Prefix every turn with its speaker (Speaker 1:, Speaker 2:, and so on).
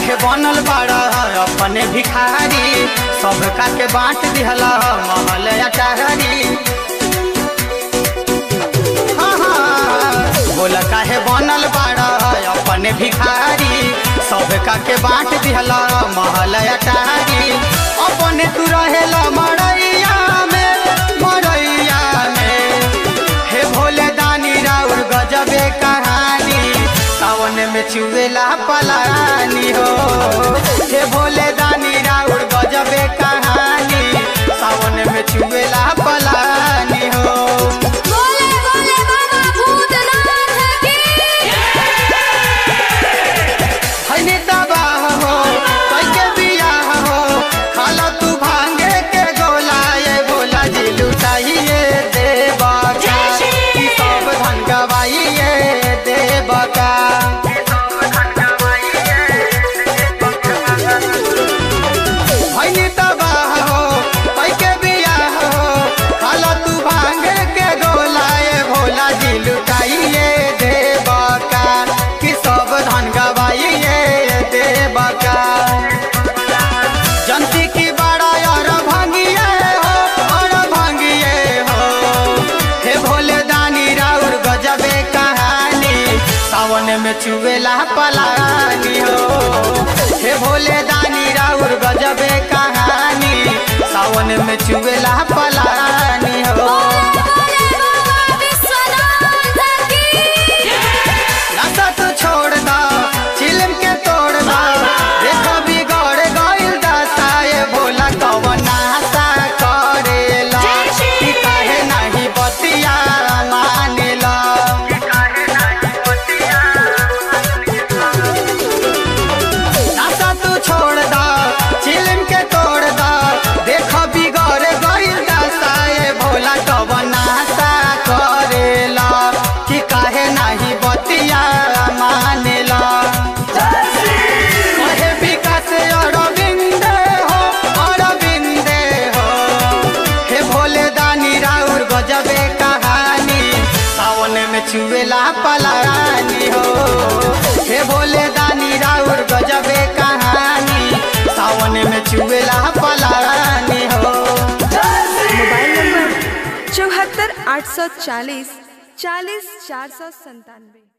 Speaker 1: काहे बनल बाड़ा अपने भिखारी सबका के बांट दिहला महल अटारी हाँ, हाँ, बोल काहे बनल बाड़ा अपने भिखारी सबका के बांट दिहला महल अटारी अपने तू रहेला मरैया में मरैया में हे भोले दानी राउर गजबे कहानी सावन में चुवेला पलानी हो हे भोले दानी राउर गजबे कहानी सावन में चुवेला पलानी हो
Speaker 2: बोले बोले बाबा भूतनाथ की
Speaker 1: हनी तबाह हो कैके बियाह हो खाला तू भांगे के गोला ये बोला जी लुटाइए देवा का ई सब धन गवाइए देवा का हनी तबाह हो कैके बियाह हो खाला तू भांगे के गोला ये भोला जी लुटाइए देवा का कि सब धन गवाइए देवा का जनती की बड़ा और भांगिए हो और भांगिए हो हे भोले दानी राउर गजबे कहानी सावन में चुवेला पलानी हो हे भोले दानी राउर गजबे कहानी सावन में चुवेला पलानी हो
Speaker 2: बोले बाबा विश्वनाथ की
Speaker 1: नशा तो छोड़ दा चिलम के तोड़ दा देखो बिगड़ गइल दशा ये भोला कवन आशा करेला कि काहे नाही बतिया मानेला नशा तू छोड़ दा चिलम के तोड़ दा देखो बिगड़ गइल दशा ये भोला कवन आशा करेला कि काहे नाही बतिया मानेला कहे विकास अरविंद हो अरविंद हो हे भोले दानी राउर गजबे कहानी सावन में चुवेला पलानी हो हे भोले दानी राउर गजबे कहानी सावन में चुवेला पलानी हो
Speaker 3: मोबाइल नंबर चौहत्तर आठ सौ चालीस चालीस चार सौ संतानवे